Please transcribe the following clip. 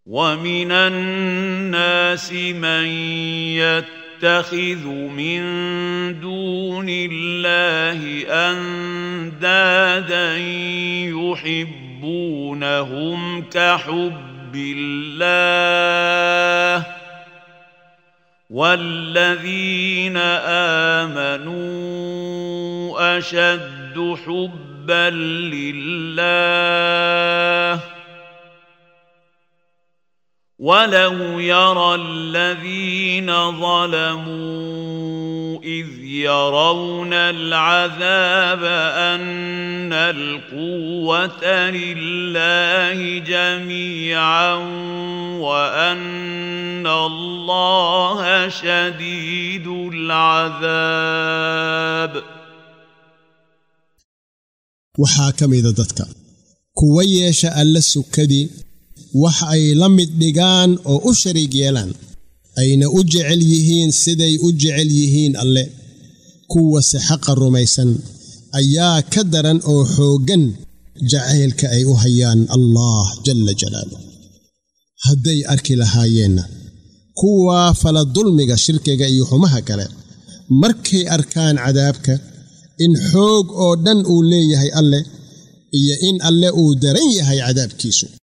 ومن الناس من يتخذ من دون الله اندادا يحبونهم كحب الله والذين امنوا اشد حبا لله ولو يرى الذين ظلموا اذ يرون العذاب ان القوه لله جميعا وان الله شديد العذاب waxaa ka mida dadka kuwa yeesha alle sukadii wax ay la mid dhigaan oo u shariig yeelaan ayna u jecel yihiin siday u jecel yihiin alle kuwase xaqa rumaysan ayaa ka daran oo xooggan jacaylka ay u hayaan allaah jalla jalaaluh hadday arki lahaayeenna kuwaa fala dulmiga shirkiga iyo xumaha kale markay arkaan cadaabka in xoog oo dhan uu leeyahay alleh iyo in alle uu daran yahay cadaabkiisu